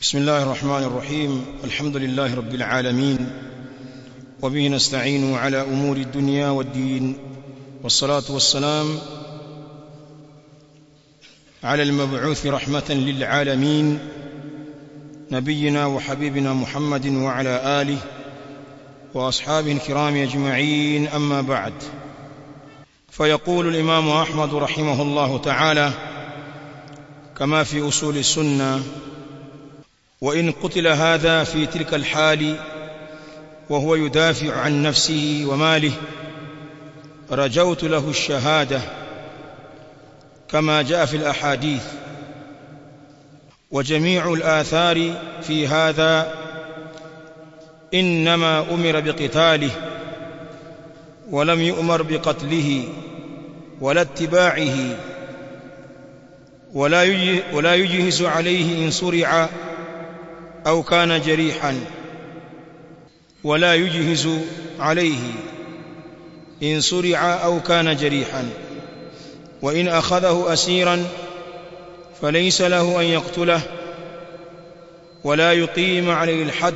بسم الله الرحمن الرحيم الحمد لله رب العالمين وبه نستعين على امور الدنيا والدين والصلاه والسلام على المبعوث رحمه للعالمين نبينا وحبيبنا محمد وعلى اله واصحابه الكرام اجمعين اما بعد فيقول الامام احمد رحمه الله تعالى كما في اصول السنه وان قتل هذا في تلك الحال وهو يدافع عن نفسه وماله رجوت له الشهاده كما جاء في الاحاديث وجميع الاثار في هذا انما امر بقتاله ولم يؤمر بقتله ولا اتباعه ولا ولا يجهز عليه ان سرع او كان جريحا ولا يجهز عليه ان سرع او كان جريحا وان اخذه اسيرا فليس له ان يقتله ولا يقيم عليه الحد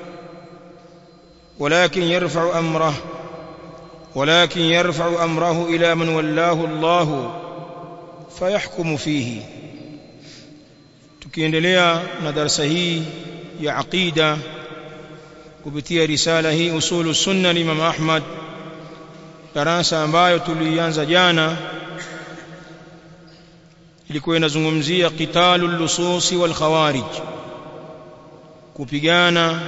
ولكن يرفع امره ولكن يرفع امره الى من ولاه الله فيحكم فيه tukiendelea na darasa hii ya aqida kupitia risala hii usulu sunna ni Imam Ahmad darasa ambayo tulianza jana ilikuwa inazungumzia qitalul lususi wal khawarij kupigana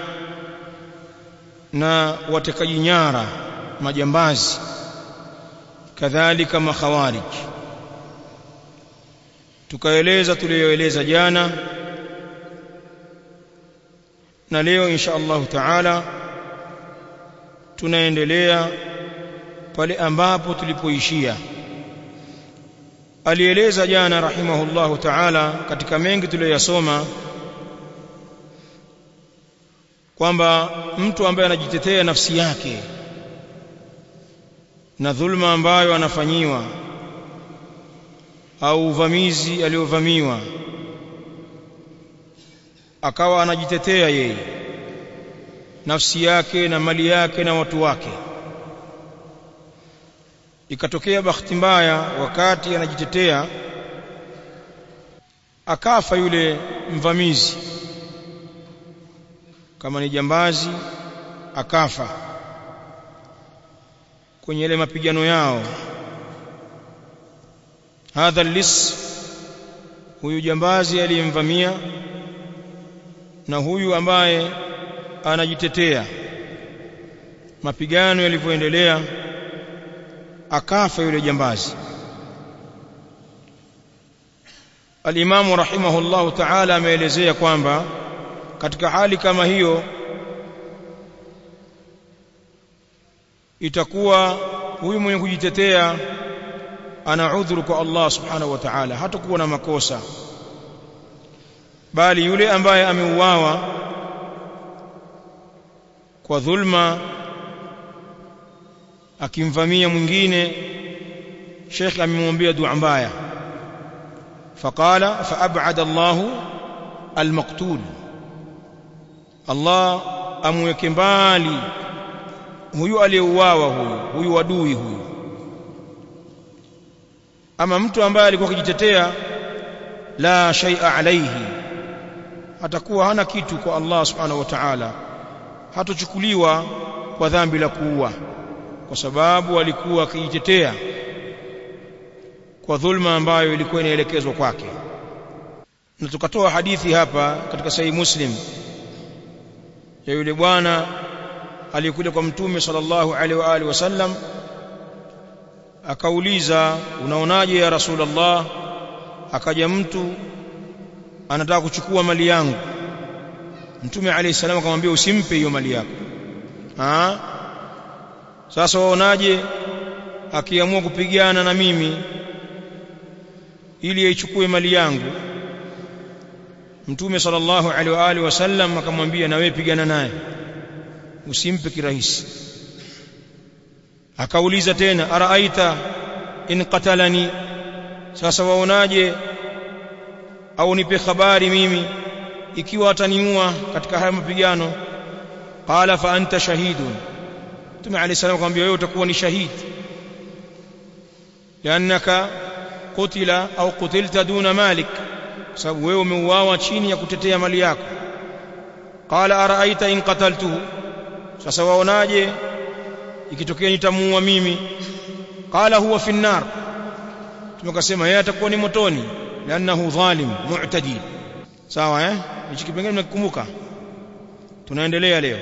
na watekaji nyara majambazi kadhalika makhawarij tukaeleza tuliyoeleza jana na leo insha Allah taala tunaendelea pale ambapo tulipoishia alieleza jana rahimahullahu taala katika mengi tuliyoyasoma kwamba mtu ambaye anajitetea nafsi yake na dhulma ambayo anafanyiwa au uvamizi aliovamiwa akawa anajitetea yeye nafsi yake na mali yake na watu wake ikatokea bahati mbaya wakati anajitetea akafa yule mvamizi kama ni jambazi akafa kwenye ile mapigano yao hadha lis huyu jambazi aliyemvamia na huyu ambaye anajitetea mapigano yalivyoendelea akafa yule jambazi Al-Imamu rahimahullahu ta'ala ameelezea kwamba katika hali kama hiyo itakuwa huyu mwenye kujitetea ana udhuru kwa Allah subhanahu wa ta'ala hatakuwa na makosa bali yule ambaye ameuawa kwa dhulma akimvamia mwingine Sheikh amemwambia dua mbaya faqala faab'ada Allahu almaqtul Allah amweke mbali huyu aliyeuawa huyu huyu wadui huyu ama mtu ambaye alikuwa akijitetea la shay'a alayhi atakuwa hana kitu kwa Allah subhanahu wa ta'ala hatochukuliwa kwa dhambi la kuua kwa sababu alikuwa akijitetea kwa dhulma ambayo ilikuwa inaelekezwa kwake na tukatoa hadithi hapa katika sahihi muslim ya yule bwana aliyekuja kwa mtume sallallahu alaihi wa alihi wasallam akauliza unaonaje ya rasulullah akaja mtu anataka kuchukua mali yangu mtume alayhi salam akamwambia usimpe hiyo mali yako ah sasa waonaje akiamua kupigana na mimi ili aichukue mali yangu mtume sallallahu alaihi wa alihi wasallam akamwambia na wewe pigana naye usimpe kirahisi akauliza tena araaita in qatalani sasa waonaje au nipe habari mimi ikiwa ataniua katika haya mapigano qala fa anta shahidun Mtume عليه السلام akamwambia wewe utakuwa ni shahidi liannaka qutila au qutilta duna malik sababu wewe umeuawa chini ya kutetea mali yako qala araaita in qataltuhu sasa waonaje ikitokea nitamuua mimi qala huwa fi an-nar tumekasema yeye atakuwa ni motoni liannahu dhalim mu'tadi sawa eh hichi kipengele mnakikumbuka tunaendelea leo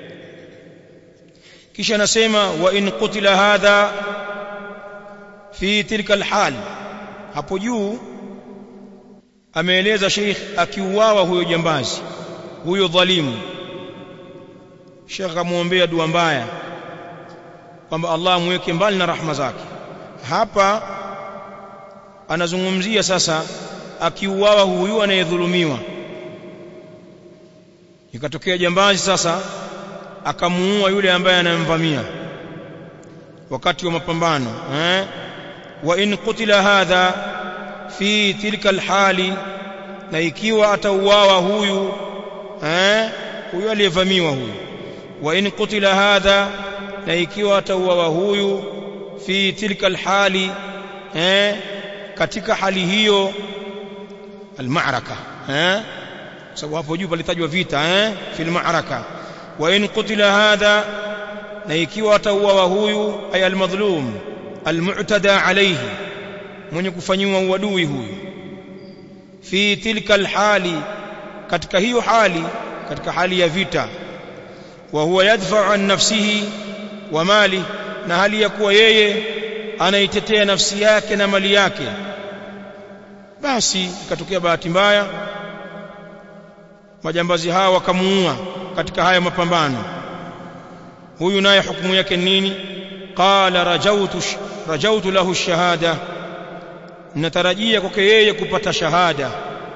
kisha anasema wa in qutila hadha fi tilka alhal hapo juu ameeleza sheikh akiuawa huyo jambazi huyo dhalimu sheikh akamwombea dua mbaya kwamba Allah amweke mbali na rahma zake hapa anazungumzia sasa akiuawa huyu anayedhulumiwa ikatokea jambazi sasa akamuua yule ambaye anamvamia wakati wa mapambano eh wa in qutila hadha fi tilka alhali na ikiwa atauawa huyu eh huyu aliyevamiwa huyu wa in qutila hadha na ikiwa atauawa huyu fi tilka alhali eh katika hali hiyo almaraka eh sababu hapo juu palitajwa vita eh fil ma'raka wa in qutila hadha na ikiwa atauawa huyu ay almadhlum almu'tada alayhi mwenye kufanyiwa uadui huyu fi tilka alhali katika hiyo hali katika hali ya vita wa huwa yadfa'u an nafsihi wa mali na hali ya kuwa yeye anaitetea nafsi yake na mali yake basi ikatokea bahati mbaya majambazi hawa wakamuua katika haya mapambano huyu naye hukumu yake nini qala rajautu rajautu lahu shahada natarajia kwake yeye kupata shahada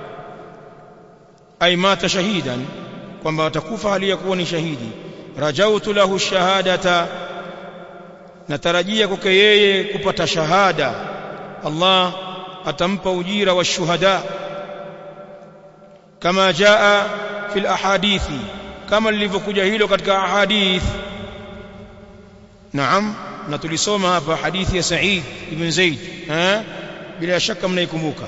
ay mata shahidan kwamba atakufa hali ya kuwa ni shahidi rajautu lahu shahadata natarajia kwake yeye kupata shahada Allah atampa ujira wa shuhada kama jaa fil ahadithi kama lilivyokuja hilo katika ahadith naam na tulisoma hapa hadithi ya Sa'id ibn Zaid eh bila shaka mnaikumbuka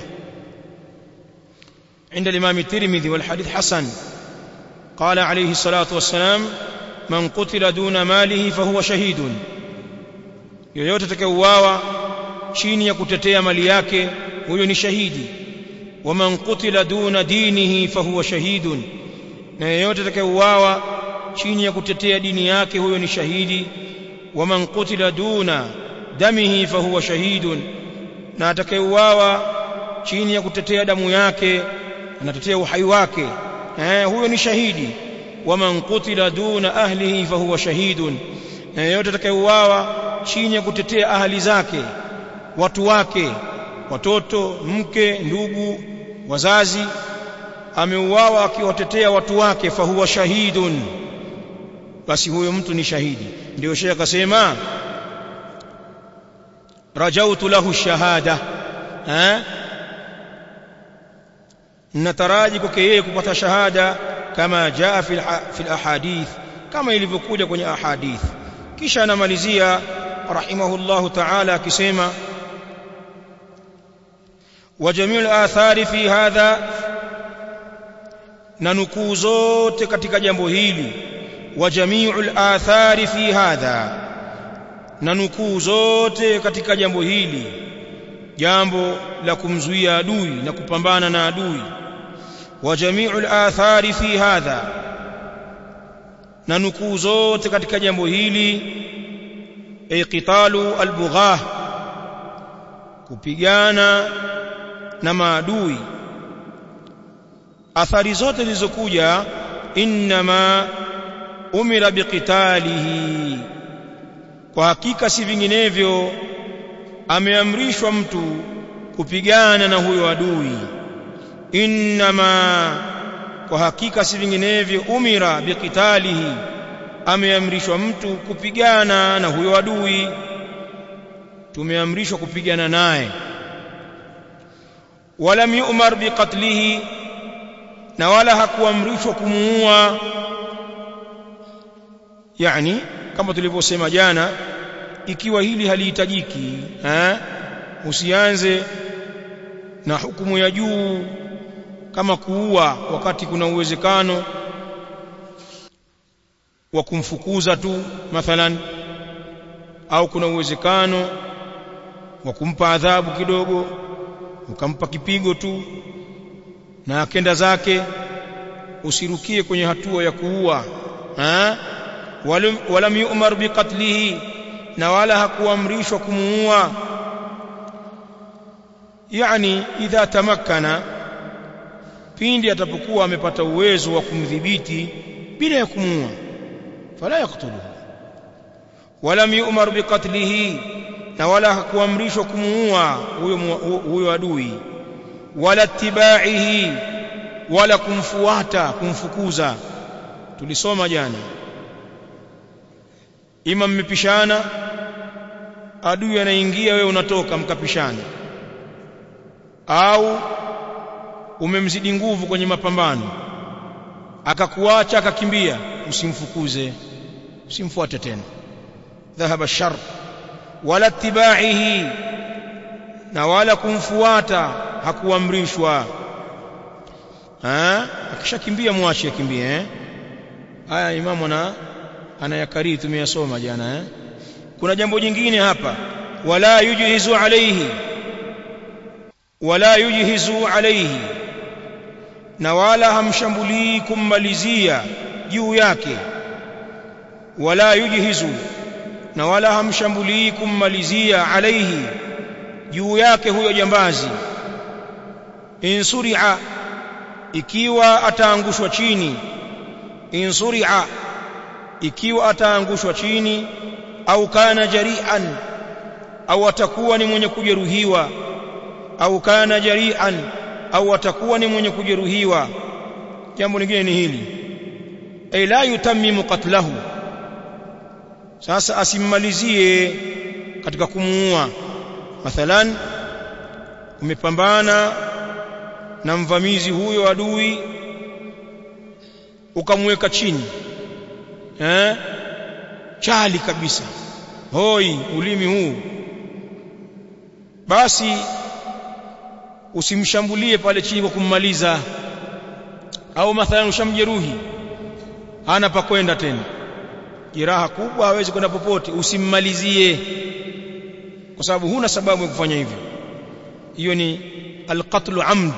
عند الإمام الترمذي والحديث حسن قال عليه الصلاة والسلام من قتل دون ماله فهو شهيد yoyote atakayeuawa chini ya kutetea mali yake huyo ni shahidi waman qutila duna dinihi fahuwa shahidun na yeyote atakayeuawa chini ya kutetea dini yake huyo ni shahidi waman qutila duna damihi fahuwa shahidun na atakayeuawa chini ya kutetea damu yake anatetea uhai wake eh huyo ni shahidi waman qutila duna ahlihi fahuwa shahidun na yeyote atakayeuawa chini ya kutetea ahali zake watu wake watoto mke ndugu wazazi ameuawa akiwatetea watu wake fahuwa shahidun basi huyo mtu ni shahidi ndio shehe akasema rajautu lahu shahada eh nataraji kwake yeye kupata shahada kama jaa fil fil ahadith kama ilivyokuja kwenye ahadith kisha anamalizia rahimahullahu ta'ala akisema وجميع الآثار في هذا na nukuu zote katika jambo hili wa jami'ul athari fi hadha na nukuu zote katika jambo hili jambo la kumzuia adui na kupambana na adui wa jami'ul athari fi hadha na nukuu zote katika jambo hili ay qitalu albughah kupigana na maadui athari zote zilizokuja inma umira biqitalihi kwa hakika si vinginevyo ameamrishwa mtu kupigana na huyo adui inma kwa hakika si vinginevyo umira biqitalihi ameamrishwa mtu kupigana na huyo adui tumeamrishwa kupigana naye walam yu'mar biqatlihi na wala hakuamrishwa kumuua yani kama tulivyosema jana ikiwa hili halihitajiki eh usianze na hukumu ya juu kama kuua wakati kuna uwezekano wa kumfukuza tu mathalan au kuna uwezekano wa kumpa adhabu kidogo ukampa kipigo tu na akenda zake usirukie kwenye hatua ya kuua eh walam yu'mar biqatlihi na wala hakuamrishwa kumuua yani idha tamakkana pindi atapokuwa amepata uwezo wa kumdhibiti bila ya kumuua fala yaqtuluhu walam yu'mar biqatlihi na wala hakuamrishwa kumuua huyo huyo adui wala tibaihi wala kumfuata kumfukuza tulisoma jana ima mmepishana adui anaingia wewe unatoka mkapishana au umemzidi nguvu kwenye mapambano akakuacha akakimbia usimfukuze usimfuate tena dhahaba shar wala tibaihi na wala kumfuata hakuamrishwa akishakimbia mwache akimbie eh haya imamu ana anayakariri tumeyasoma jana eh kuna jambo jingine hapa wala yujhizu alayhi wala yujhizu alayhi na wala hamshambulii kummalizia juu yake wala yujhizu na wala hamshambulii kummalizia alayhi juu yake huyo jambazi insuria ikiwa ataangushwa chini insuria ikiwa ataangushwa chini au kana jarian au atakuwa ni mwenye kujeruhiwa au kana jarian au atakuwa ni mwenye kujeruhiwa jambo lingine ni hili ay la yutammimu qatlahu sasa asimmalizie katika kumuua mathalan umepambana na mvamizi huyo adui ukamweka chini eh chali kabisa hoi ulimi huu basi usimshambulie pale chini kwa kummaliza au mathalan ushamjeruhi hana pa kwenda tena jeraha kubwa hawezi kwenda popote usimmalizie kwa sababu huna sababu ya kufanya hivyo hiyo ni alqatlu amd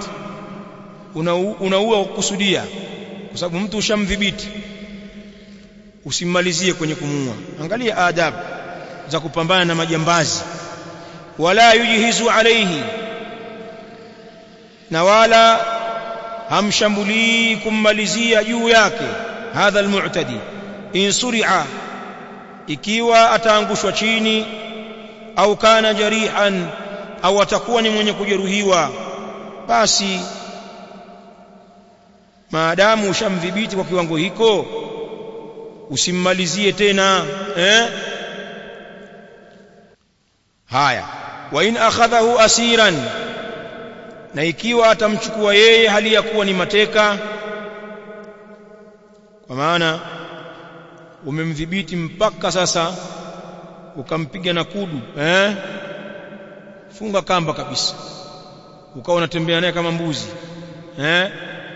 unaua kukusudia kwa sababu mtu ushamdhibiti usimmalizie kwenye kumuua angalia adabu za kupambana na majambazi wala yujhizu alayhi na wala hamshambulii kummalizia juu yake hadha almu'tadi in suri'a ikiwa ataangushwa chini au kana jarihan au atakuwa ni mwenye kujeruhiwa basi maadamu ushamdhibiti kwa kiwango hiko usimmalizie tena eh haya wa in akhadhahu asiran na ikiwa atamchukua yeye hali ya kuwa ni mateka kwa maana umemdhibiti mpaka sasa ukampiga na kudu eh funga kamba kabisa ukawa unatembea naye kama mbuzi eh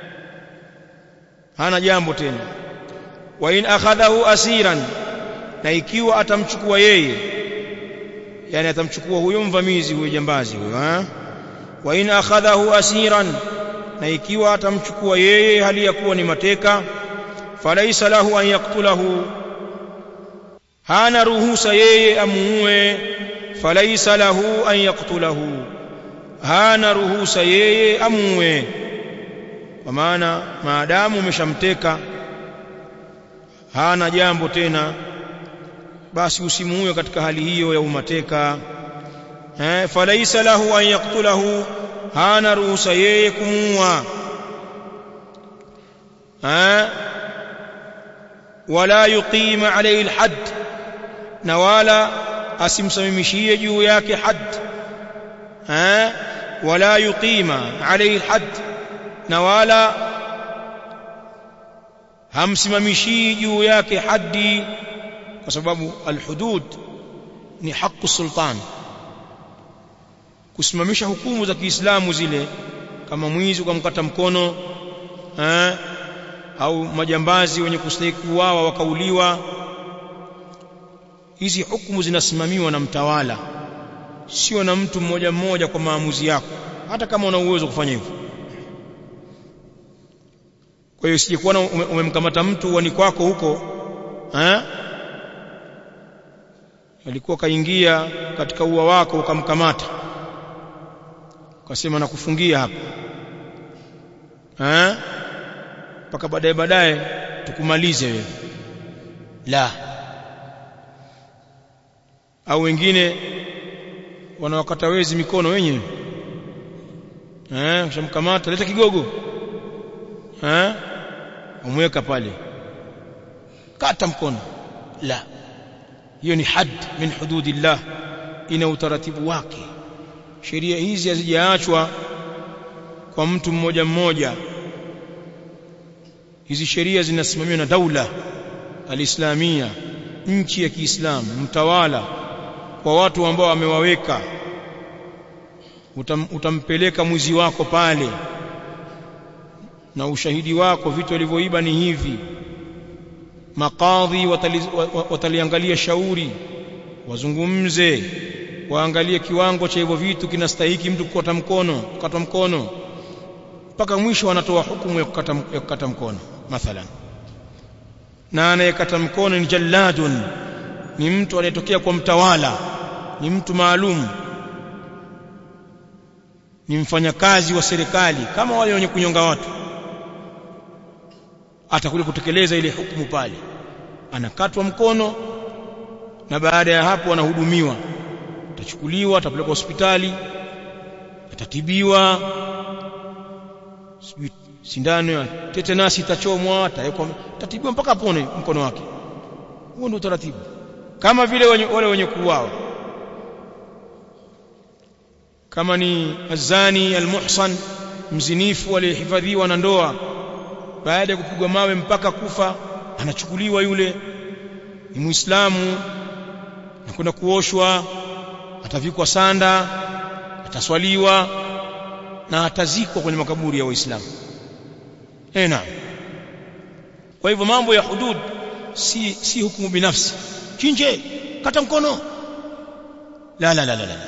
hana jambo tena wa in akhadhahu asiran na ikiwa atamchukua yeye yani atamchukua huyo mvamizi huyo jambazi huyo eh wa in akhadhahu asiran na ikiwa atamchukua yeye hali ya kuwa ni mateka falaisa lahu an yaktulahu hana ruhusa yeye amuue falaisa lahu an yaktulahu hana ruhusa yeye amuue kwa maana maadamu umeshamteka hana jambo tena basi usimuue katika hali hiyo ya umateka eh falaisa lahu an yaktulahu hana ruhusa yeye kumuua eh wala yuqima alayhi alhad na wala asimsamimishie juu yake had eh wala yuqima alayhi alhad na wala hamsimamishii juu yake haddi kwa sababu alhudud ni haki sultan kusimamisha hukumu za Kiislamu zile kama mwizi ukamkata mkono eh, au majambazi wenye kustahili kuuawa wakauliwa hizi hukumu zinasimamiwa na mtawala sio na mtu mmoja mmoja kwa maamuzi yako hata kama una uwezo kufanya hivyo kwa hiyo sije kuona umemkamata mtu uani kwako huko eh alikuwa kaingia katika ua wako ukamkamata ukasema nakufungia hapa eh mpaka baadaye baadaye tukumalize wewe la au wengine wanawakata wezi mikono wenyewe eh ushamkamata leta kigogo eh umweka pale kata mkono la hiyo ni had min hududillah ina utaratibu wake sheria hizi hazijaachwa kwa mtu mmoja mmoja hizi sheria zinasimamiwa na daula alislamia nchi ya Kiislamu mtawala kwa watu ambao amewaweka Utam, utampeleka mwizi wako pale na ushahidi wako vitu walivyoiba ni hivi makadhi watali, wataliangalia shauri wazungumze waangalie kiwango cha hivyo vitu kinastahiki mtu kukata mkono kukata mkono mpaka mwisho wanatoa hukumu ya kukata, ya kukata mkono mathalan na anayekata mkono ni jalladun ni mtu anayetokea kwa mtawala ni mtu maalum ni mfanyakazi wa serikali kama wale wenye kunyonga watu atakuja kutekeleza ile hukumu pale anakatwa mkono na baada ya hapo anahudumiwa atachukuliwa atapelekwa hospitali atatibiwa sindano ya tetenasi itachomwa atawekwa atatibiwa mpaka apone mkono wake huo ndio utaratibu kama vile wenye, wale wenye kuuawa kama ni azani almuhsan mzinifu aliyehifadhiwa na ndoa baada ya kupigwa mawe mpaka kufa anachukuliwa yule ni muislamu na kwenda kuoshwa atavikwa sanda ataswaliwa na atazikwa kwenye makaburi ya waislamu eh naam kwa hivyo mambo ya hudud si si hukumu binafsi chinje kata mkono la la la la, la.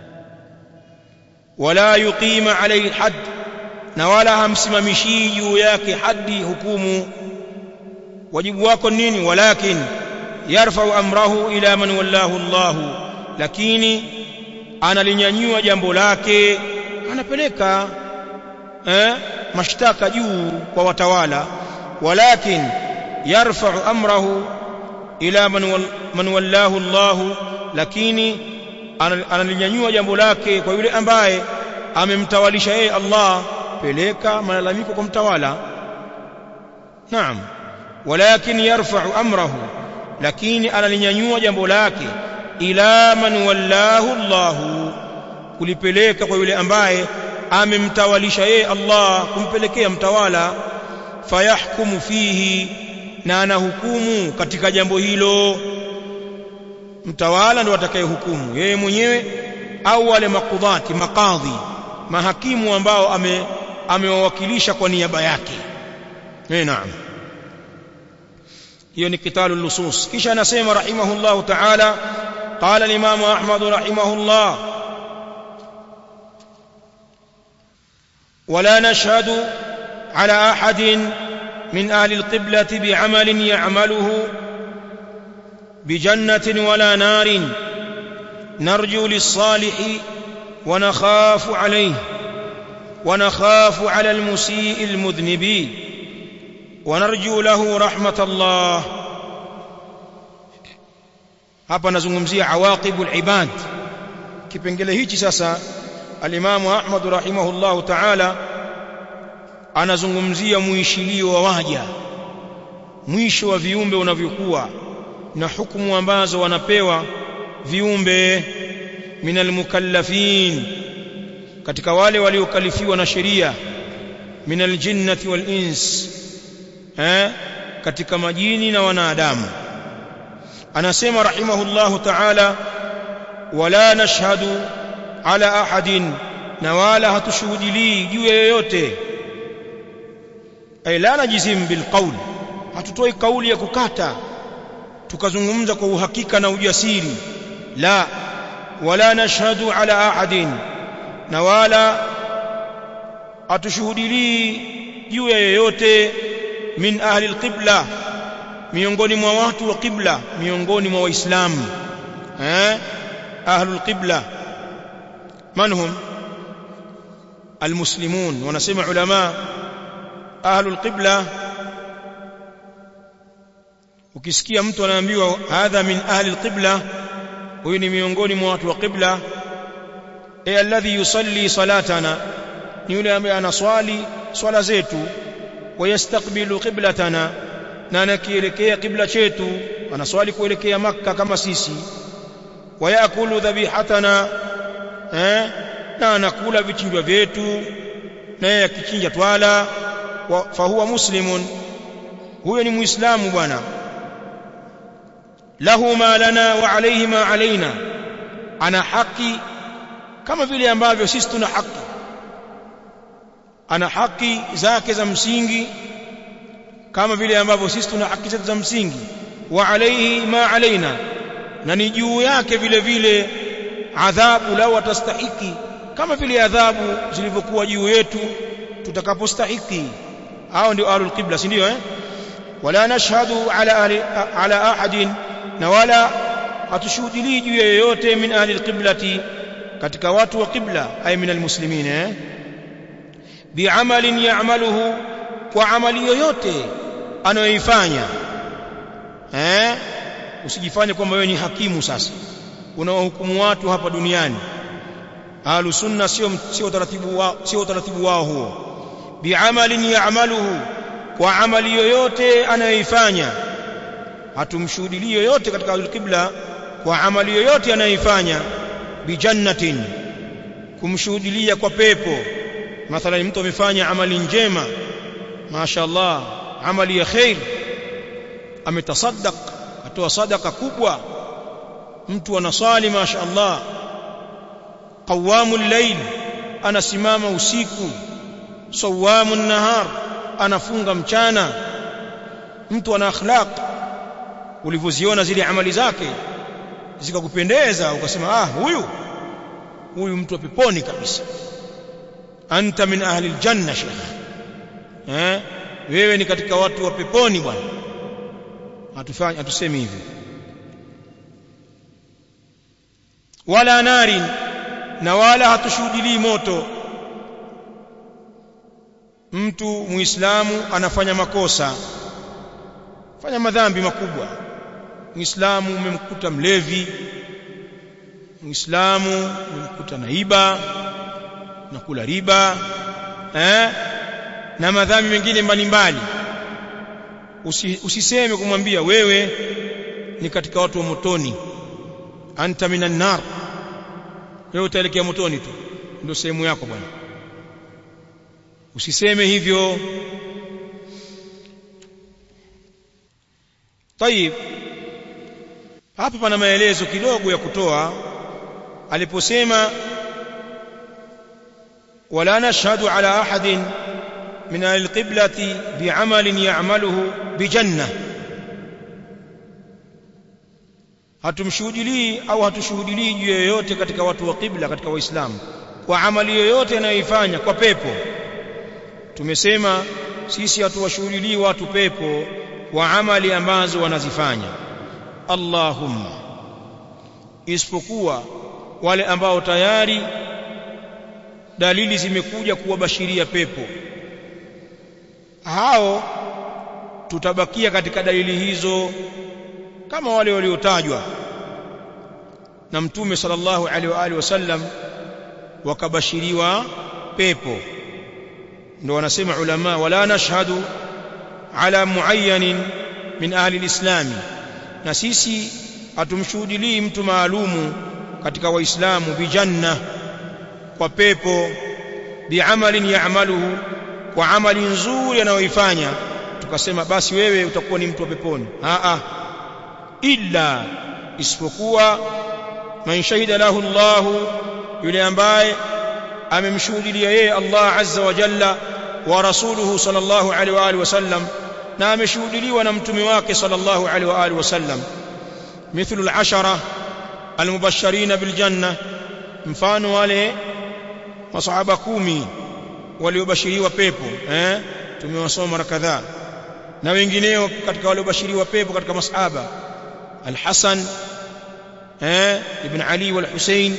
wala yuqima alayhi hadd na wala hamsimamishii juu yake hadi hukumu wajibu wako nini walakin yarfau amrahu ila man wallahu Allah lakini analinyanyua jambo lake anapeleka eh, mashtaka juu kwa watawala walakin yarfau amrahu ila man, wal, man wallahu Allah lakini analinyanyua jambo lake kwa yule ambaye amemtawalisha yeye Allah peleka malalamiko kwa mtawala naam walakin yarfa'u amrahu lakini analinyanyua jambo lake ila man wallahu Allah kulipeleka kwa yule ambaye amemtawalisha yeye Allah kumpelekea mtawala fayahkumu fihi na anahukumu katika jambo hilo mtawala ndo atakayehukumu yeye mwenyewe au wale makudhati makadhi mahakimu ambao ame amewawakilisha kwa niaba yake eh naam hiyo ni kitalu lusus kisha anasema rahimahullah ta'ala قال الإمام أحمد رحمه الله ولا نشهد على أحد من أهل القبلة بعمل يعمله بجنة ولا نار نرجو للصالح ونخاف عليه ونخاف على المسيء المذنب ونرجو له رحمة الله hapa nazungumzia awaqibul ibad kipengele hichi sasa alimamu Ahmad rahimahullahu ta'ala anazungumzia muishilio wa waja mwisho wa viumbe unavyokuwa na hukumu ambazo wanapewa viumbe minal mukallafin katika wale waliokalifiwa na sheria minal jinnati wal ins eh katika majini na wanadamu anasema rahimahullahu ta'ala wala nashhadu ala ahadin na wala hatushuhudilii juu ya yoyote ay la najizim bil qawl hatutoi kauli ya kukata tukazungumza kwa uhakika na ujasiri la wala nashhadu ala ahadin na wala hatushuhudilii juu ya yoyote min ahli alqibla miongoni mwa watu wa qibla miongoni mwa waislamu eh ahlul qibla man hum almuslimun wanasema ulama ahlul qibla ukisikia mtu anaambiwa hadha min ahli alqibla huyu ni miongoni mwa watu wa qibla e alladhi yusalli salatana ni yule ambaye anaswali swala zetu wayastakbilu qiblatana na anakielekea kibla chetu anaswali kuelekea makka kama sisi wayakulu dhabihatana eh na anakula vichinjwa vyetu naye akichinja twala fahuwa muslimun huyo ni muislamu bwana lahu ma lana wa alayhi ma alaina ana haki kama vile ambavyo sisi tuna haki ana haki zake za msingi kama vile ambavyo sisi tuna haki zetu za msingi wa alayhi ma alaina na ni juu yake vile vile adhabu lau atastahiki kama vile adhabu zilivyokuwa juu yetu tutakapostahiki hao ndio ahlul qibla si ndio eh wala nashhadu ala ahli ala ahadin na wala hatushuhudilii juu ya yoyote min ahli alqiblati katika watu wa qibla ay min almuslimin eh bi'amalin ya'maluhu kwa amali yoyote anayoifanya eh usijifanye kwamba wewe ni hakimu sasa unawahukumu watu hapa duniani ahlus sunna sio sio utaratibu wao sio utaratibu wao huo bi'amalin ya'maluhu kwa amali yoyote anayoifanya hatumshuhudilii yoyote katika al-qibla kwa amali yoyote anayoifanya bijannatin kumshuhudilia kwa pepo mathalan mtu amefanya amali njema mashaallah amali ya khair ametasaddaq atoa sadaka kubwa mtu anasali mashaallah qawamul layl anasimama usiku sawamun nahar anafunga mchana mtu ana akhlaq ulivyoziona zile amali zake zikakupendeza ukasema ah huyu huyu mtu wa peponi kabisa anta min ahli aljanna sheikh eh wewe ni katika watu wa peponi bwana hatufanye hatusemi hivyo wala nari na wala hatushuhudilii moto mtu muislamu anafanya makosa fanya madhambi makubwa muislamu umemkuta mlevi muislamu umemkuta naiba na kula riba eh na madhambi mengine mbalimbali Usi, usiseme kumwambia wewe ni katika watu wa motoni anta minan nar wewe utaelekea motoni tu ndio sehemu yako bwana usiseme hivyo طيب hapa pana maelezo kidogo ya kutoa aliposema wala nashhadu ala ahadin min alqiblati bi'amalin ya'maluhu bijanna hatumshuhudilii au hatushuhudilii juu yoyote katika watu wa qibla katika waislamu kwa amali yoyote anayoifanya kwa pepo tumesema sisi hatuwashuhudilii watu pepo kwa amali ambazo wanazifanya Allahumma isipokuwa wale ambao tayari dalili zimekuja kuwabashiria pepo hao tutabakia katika dalili hizo kama wale waliotajwa na mtume sallallahu alaihi wa alihi wasallam wakabashiriwa pepo ndio wanasema ulama wala nashhadu ala muayyanin min ahli alislami na sisi hatumshuhudilii mtu maalumu katika waislamu bijanna kwa pepo biamalin ya'maluhu kwa amali nzuri anayoifanya tukasema basi wewe utakuwa ni mtu wa peponi a a illa isipokuwa man shahida lahu Allah yule ambaye amemshuhudia yeye Allah azza wa jalla wa rasuluhu sallallahu alaihi wa alihi wasallam na ameshuhudiliwa na mtume wake sallallahu alaihi wa alihi wasallam mithlu al-ashara al-mubashirin bil janna mfano wale masahaba kumi waliobashiriwa pepo eh tumewasoma mara kadhaa na wengineo katika waliobashiriwa pepo katika masahaba al-Hasan eh ibn Ali wal Hussein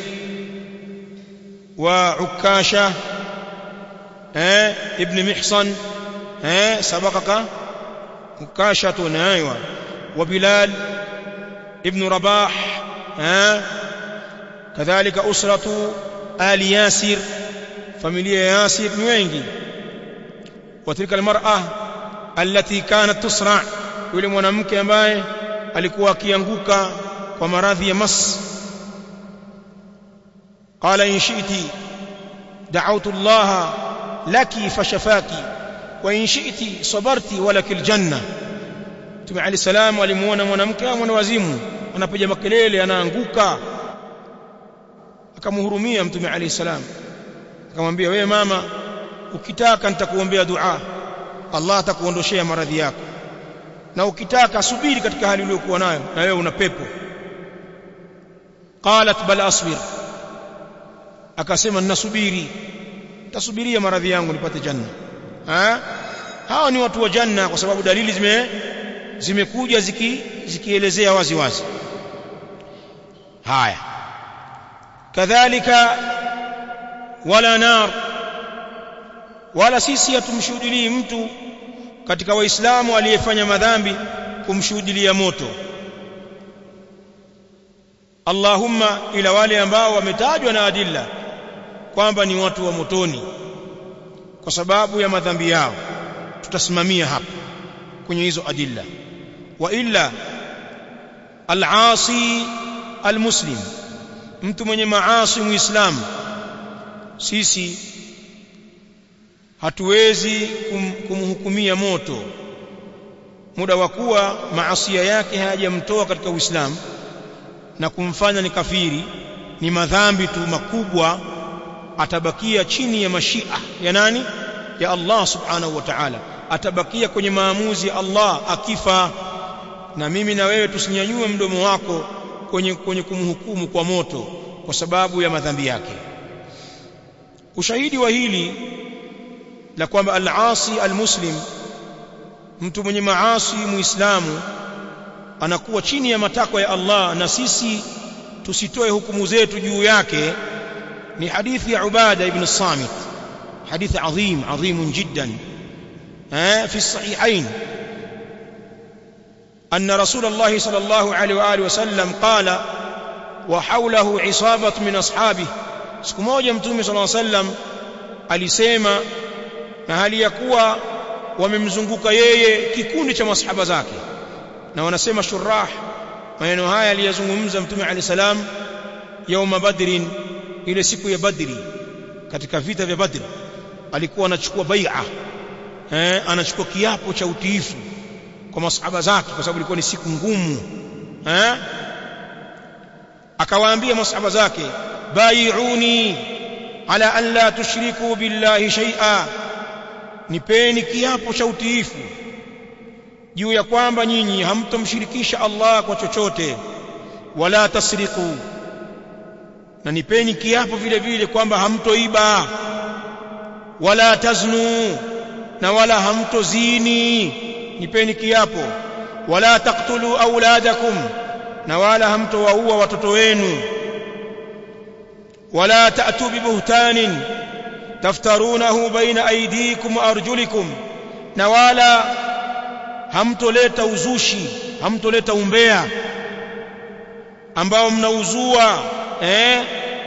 wa Ukasha eh ibn Mihsan eh sabaqaka Ukasha tunaiwa wa Bilal ibn Rabah eh kadhalika usratu ali Yasir familia ya Yasir ni wengi وتلك المرأة التي كانت تسرع yule mwanamke ambaye alikuwa akianguka kwa maradhi ya mas qala in shi'ti da'awtu Allah laki fashafaki wa in shi'ti sabarti walakil janna Mtume Ali salam alimuona mwanamke au mwana wazimu anapiga makelele anaanguka akamhurumia Mtume Ali salam akamwambia wewe mama ukitaka nitakuombea dua Allah atakuondoshea maradhi yako na ukitaka subiri katika hali uliyokuwa nayo na wewe una pepo qalat bal asbir akasema ninasubiri tasubiria maradhi yangu nipate janna ha hao ni watu wa janna kwa sababu dalili zime zimekuja ziki zikielezea wazi wazi haya kadhalika wala nar wala sisi hatumshuhudilii mtu katika waislamu aliyefanya madhambi kumshuhudilia moto Allahumma ila wale ambao wametajwa na adilla kwamba ni watu wa motoni kwa sababu ya madhambi yao tutasimamia hapa kwenye hizo adilla wa illa al-asi al-muslim mtu mwenye maasi muislamu sisi hatuwezi kum, kumhukumia moto muda wa kuwa maasia yake hayajamtoa katika Uislamu na kumfanya ni kafiri ni madhambi tu makubwa atabakia chini ya mashia ya nani ya Allah subhanahu wa ta'ala atabakia kwenye maamuzi ya Allah akifa na mimi na wewe tusinyanyue mdomo wako kwenye kwenye kumhukumu kwa moto kwa sababu ya madhambi yake ushahidi wa hili la kwamba al-asi al-muslim mtu mwenye maasi muislamu anakuwa chini ya matakwa ya Allah na sisi tusitoe hukumu zetu juu yake ni hadithi ya Ubada ibn Samit hadithi adhim adhim jiddan eh fi sahihain أن رسول الله صلى الله عليه وآله وسلم قال وحوله عصابة من أصحابه siku moja mtume صلى الله عليه وسلم alisema na hali ya kuwa wamemzunguka yeye kikundi cha masahaba zake na wanasema shurah maneno haya aliyazungumza mtume ali salam yauma badrin ile siku ya badri katika vita vya badri alikuwa anachukua bai'a eh anachukua kiapo cha utiifu kwa masahaba zake kwa sababu ilikuwa ni siku ngumu eh akawaambia masahaba zake bai'uni ala an la tushriku billahi shay'a nipeni kiapo cha utiifu juu ya kwamba nyinyi hamtomshirikisha Allah kwa chochote wala tasriku na nipeni kiapo vile vile kwamba hamtoiba wala taznu na wala hamtozini nipeni kiapo wala taqtulu auladakum na wala hamtowaua watoto wenu wala ta'tu bibuhtanin taftarunahu baina aydikum wa arjulikum na wala hamtoleta uzushi hamtoleta umbea ambao mnauzua eh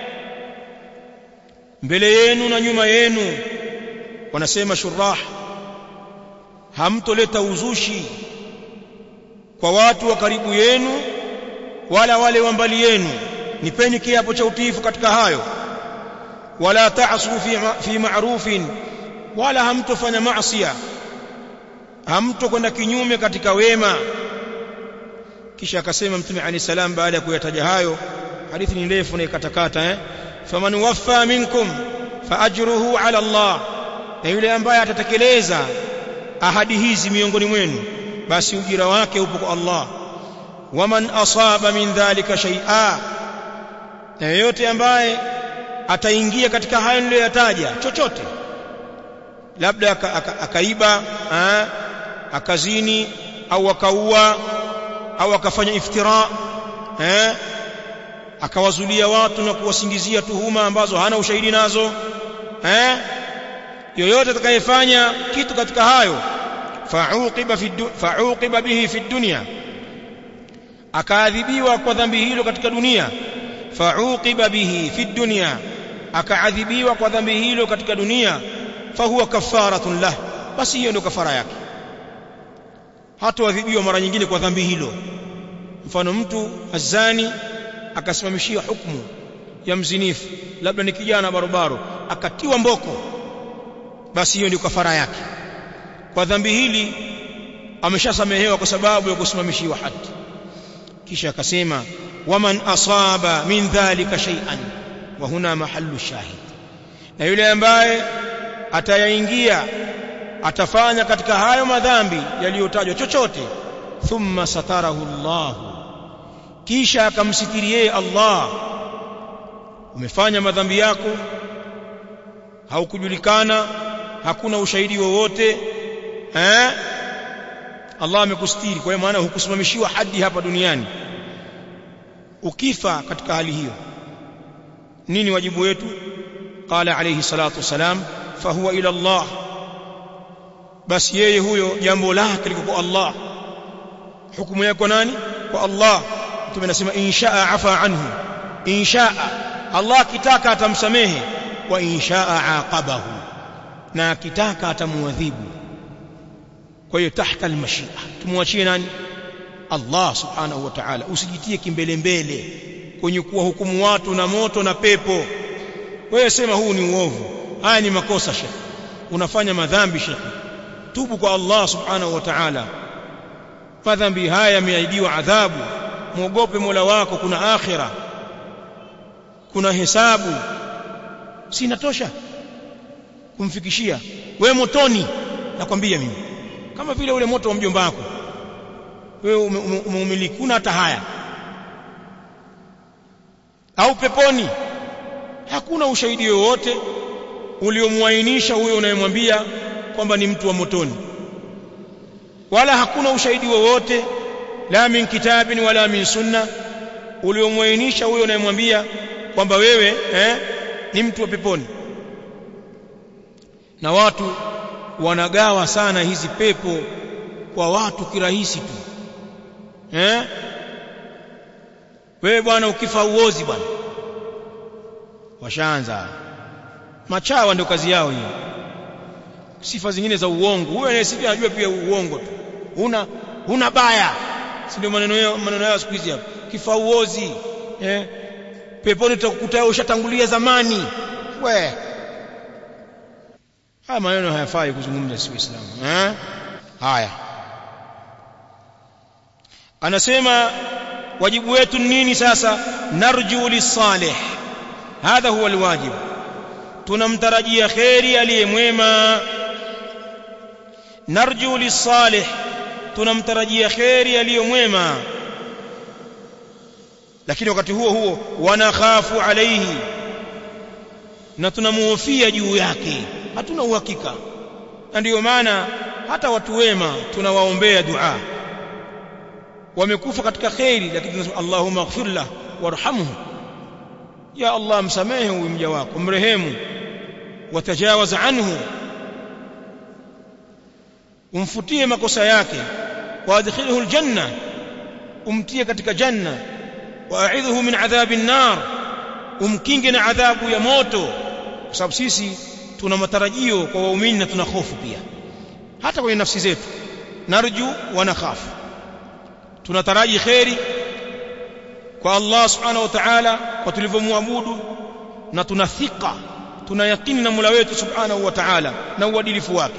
mbele yenu na nyuma yenu wanasema shurah hamtoleta uzushi kwa watu wa karibu yenu wala wale wa mbali yenu nipeni kiapo cha utiifu katika hayo wala ta'su fi fi ma'rufin wala hamtofanya maasiya hamtokwenda kinyume katika wema kisha akasema mtume alayhi salam baada ya kuyataja hayo hadithi ni ndefu na ikatakata eh faman waffa minkum faajruhu ala Allah na yule ambaye atatekeleza ahadi hizi miongoni mwenu basi ujira wake upo kwa Allah waman asaba min dhalika shay'a na yeyote ambaye ataingia katika hayo niliyoyataja chochote labda akaiba aka, akazini au akaua au akafanya iftira eh akawazulia watu na kuwasingizia tuhuma ambazo hana ushahidi nazo eh yoyote atakayefanya kitu katika hayo fa'uqiba fi fa'uqiba bihi fi dunya akaadhibiwa kwa dhambi hilo katika dunia fa'uqiba bihi fi dunya akaadhibiwa kwa dhambi hilo katika dunia fahuwa kafaratun lah basi hiyo ndio kafara yake hatoadhibiwa mara nyingine kwa dhambi hilo mfano mtu azani akasimamishiwa hukumu ya mzinifu labda ni kijana barobaro akatiwa mboko basi hiyo ndio kafara yake kwa dhambi hili ameshasamehewa kwa sababu ya kusimamishiwa hadi kisha akasema waman asaba min dhalika shay'an wa huna mahallu shahid na yule ambaye atayaingia atafanya katika hayo madhambi yaliyotajwa chochote thumma satarahu Allah kisha akamsitiri yeye Allah umefanya madhambi yako haukujulikana hakuna ushahidi wowote eh Allah amekustiri kwa maana hukusimamishiwa hadi hapa duniani ukifa katika hali hiyo nini wajibu wetu qala alayhi salatu wasalam fahuwa ila Allah basi yeye huyo jambo lake liko kwa Allah hukumu yake kwa nani kwa Allah mtume anasema inshaa afa anhu inshaa Allah akitaka atamsamehe wa inshaa aqabahu na akitaka atamuadhibu kwa hiyo tahta almashia tumwachie nani Allah subhanahu wa ta'ala usijitie kimbele mbele kwenye kuwa hukumu watu na moto na pepo wewe sema huu ni uovu haya ni makosa shekhi unafanya madhambi shekhi tubu kwa Allah subhanahu wa ta'ala madhambi haya yameahidiwa adhabu muogope Mola wako kuna akhira kuna hesabu si inatosha kumfikishia we motoni nakwambia mimi kama vile ule moto wa mjomba wako wewe umeumiliki una hata haya au peponi hakuna ushahidi wowote uliomwainisha huyo unayemwambia kwamba ni mtu wa motoni wala hakuna ushahidi wowote la min kitabin wala min sunna uliomwainisha huyo unayemwambia kwamba wewe eh, ni mtu wa peponi na watu wanagawa sana hizi pepo kwa watu kirahisi tu eh wewe bwana ukifa uozi bwana washaanza machawa ndio kazi yao hiyo sifa zingine za uongo huyo anayesikia anajua pia uongo tu una una baya si ndio maneno yao maneno yao siku hizi hapo kifa uozi eh peponi tutakukuta ushatangulia zamani we haya maneno hayafai kuzungumza si Uislamu eh haya anasema wajibu wetu nini sasa narju lisalih hadha huwa alwajib tunamtarajia khairi aliyemwema narju lisalih tunamtarajia khairi aliyemwema lakini wakati huo huo wanakhafu alaihi na tunamuhofia juu yake hatuna uhakika na ndiyo maana hata watu wema tunawaombea dua wamekufa katika khairi lakini tunasema Allahumma ighfir lahu warhamhu ya Allah msamehe huyu mja wako mrehemu watajawaz anhu umfutie makosa yake waadkhilhu aljanna umtie katika janna waaidhuhu min adhabin nar umkinge na adhabu ya moto kwa sababu sisi tuna matarajio kwa waumini na tuna hofu pia hata kwenye nafsi zetu narju wa nakhafu tunataraji khairi kwa Allah subhanahu wa ta'ala kwa tulivyomwabudu na tuna thika tuna yakini na Mola wetu subhanahu wa ta'ala na uadilifu wake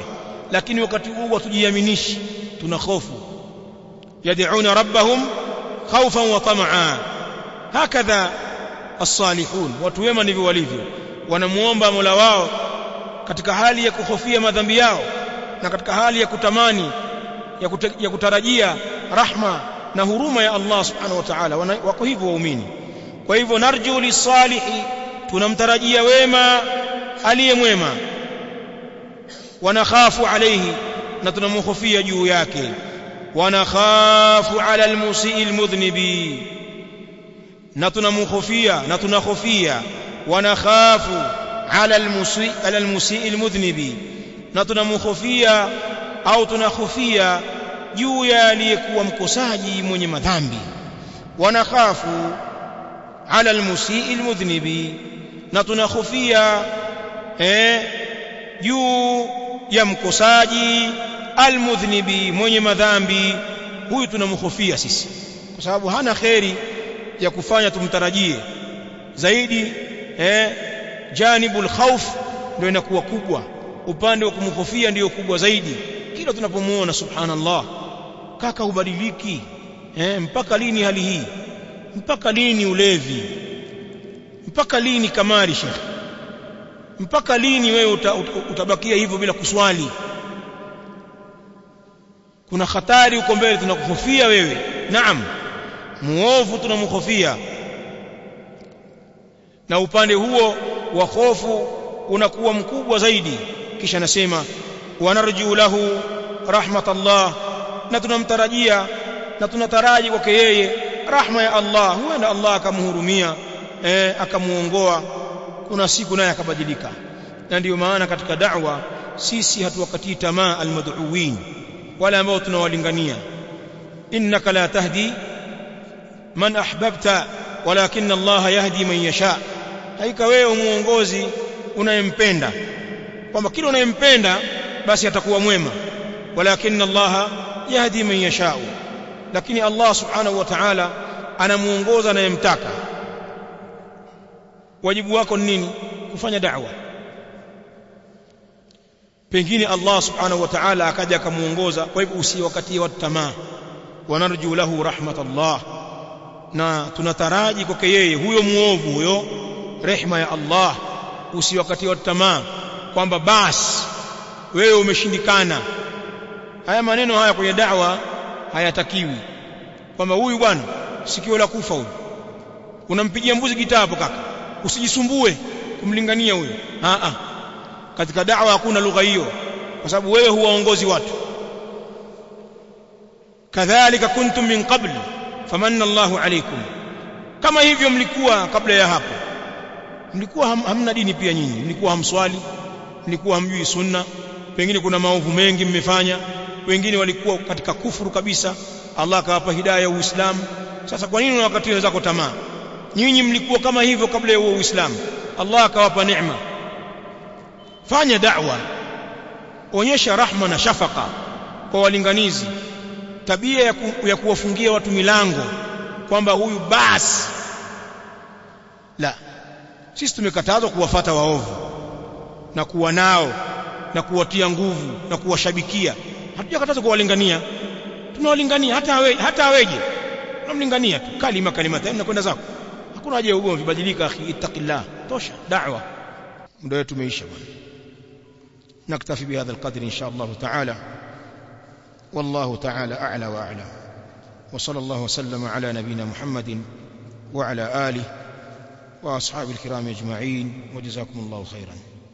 lakini wakati huo hatujiaminishi tuna hofu yad'una rabbahum khawfan wa tamaa hakadha as-salihun watu wema ndivyo walivyo wanamuomba Mola wao katika hali ya kuhofia madhambi yao na katika hali ya kutamani ya, kute, ya kutarajia rahma na huruma ya Allah subhanahu wa ta'ala wako hivyo waumini kwa hivyo narju lisalihi tunamtarajia wema aliye mwema wanakhafu alayhi na tunamhofia juu yake wanakhafu ala almusii almudhnibi na tunamhofia na tunahofia wanakhafu ala almusii ala almusii almudhnibi na tunamhofia au tunahofia juu ya aliyekuwa mkosaji mwenye madhambi wanakhafu ala almusii almudhnibi na tunahofia eh juu ya mkosaji almudhnibi mwenye madhambi huyu tunamhofia sisi kwa sababu hana kheri ya kufanya tumtarajie zaidi eh janibul khawf ndio inakuwa kubwa upande wa kumhofia ndio kubwa zaidi kila tunapomuona subhanallah kaka ubadiliki eh mpaka lini hali hii mpaka lini ulevi mpaka lini kamari shekhi mpaka lini wewe uta, uta, utabakia hivyo bila kuswali kuna hatari uko mbele tunakuhofia wewe naam muovu tunamhofia na upande huo wa hofu unakuwa mkubwa zaidi kisha nasema wanarju lahu rahmatallah na tunamtarajia na tunataraji kwake yeye rahma ya Allah huenda Allah akamhurumia eh, akamuongoa kuna siku naye akabadilika na ndiyo maana katika da'wa sisi hatuwakatii tamaa almad'uwin wale ambao tunawalingania innaka la tahdi man ahbabta walakin Allah yahdi man yasha haika wewe muongozi unayempenda kwamba kila unayempenda basi atakuwa mwema walakin Allah yahdi man yasha lakini Allah subhanahu wa ta'ala anamuongoza anayemtaka wajibu wako ni nini kufanya da'wa pengine Allah subhanahu wa ta'ala akaja akamuongoza kwa hivyo usiwakatie watu tamaa wanarju lahu rahmatullah na tunataraji kwake yeye huyo muovu huyo rehma ya Allah usiwakatie watu tamaa kwamba basi wewe umeshindikana haya maneno haya kwenye da'wa hayatakiwi kwamba huyu bwana sikio la kufa huyu unampigia mbuzi gitaa hapo kaka usijisumbue kumlingania huyo a a katika da'wa hakuna lugha hiyo kwa sababu wewe huwaongozi watu kadhalika kuntum min qabl famanna Allahu alaykum kama hivyo mlikuwa kabla ya hapo mlikuwa ham, hamna dini pia nyinyi mlikuwa hamswali mlikuwa hamjui sunna pengine kuna maovu mengi mmefanya wengine walikuwa katika kufuru kabisa Allah akawapa hidayah ya Uislamu sasa kwa nini unawakatia wenzako tamaa nyinyi mlikuwa kama hivyo kabla ya Uislamu Allah akawapa neema fanya da'wa onyesha rahma na shafaka kwa walinganizi tabia ya, ku, ya kuwafungia watu milango kwamba huyu basi la sisi tumekatazwa kuwafata waovu na kuwa nao na kuwatia nguvu na kuwashabikia hatujakatazwa kuwalingania tunawalingania hata awe, hata aweje tunamlingania tu kalima kalimata nakwenda zako hakuna haja ya ugomvi badilika akhi ittaqillah tosha da'wa muda wetu umeisha bwana نكتفي بهذا القدر إن شاء الله تعالى والله تعالى أعلى وأعلى وصلى الله وسلم على نبينا محمد وعلى آله وأصحاب الكرام أجمعين وجزاكم الله خيرا